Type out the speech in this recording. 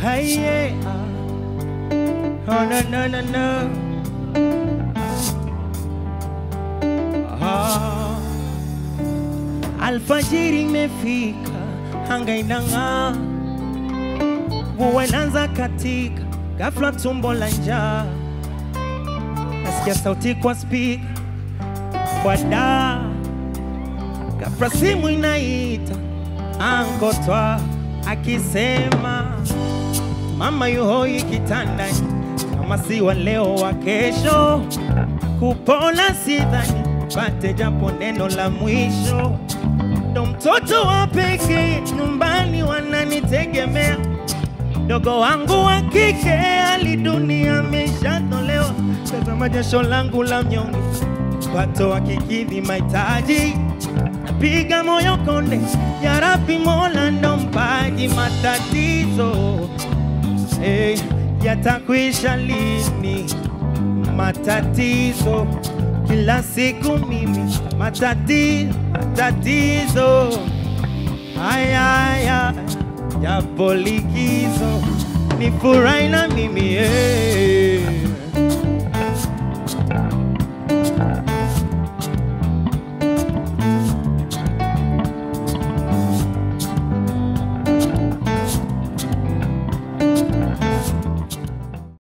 Hey, yeah. Oh, no, no, no, no. Ah. Alfajiri imefika, anga inang'aa, mvua inaanza katika, ghafla tumbo la njaa, nasikia sauti kwa spika, kwa daa, ghafla simu inaita, angotwa akisema mama yuhoi kitandani, kama si wa leo wa kesho, kupona sidhani, pate japo neno la mwisho. Ndo mtoto wa pekee nyumbani, wananitegemea. Mdogo wangu wa kike hali dunia ameshatolewa, tazama jasho langu la mnyonge, pato akikidhi mahitaji napiga moyo konde, ya Rabbi Mola ndo mpaji matatizo hey, yatakwisha lini matatizo kila siku mimi matati, matatizo haya haya japo likizo ni furahi na mimi hey.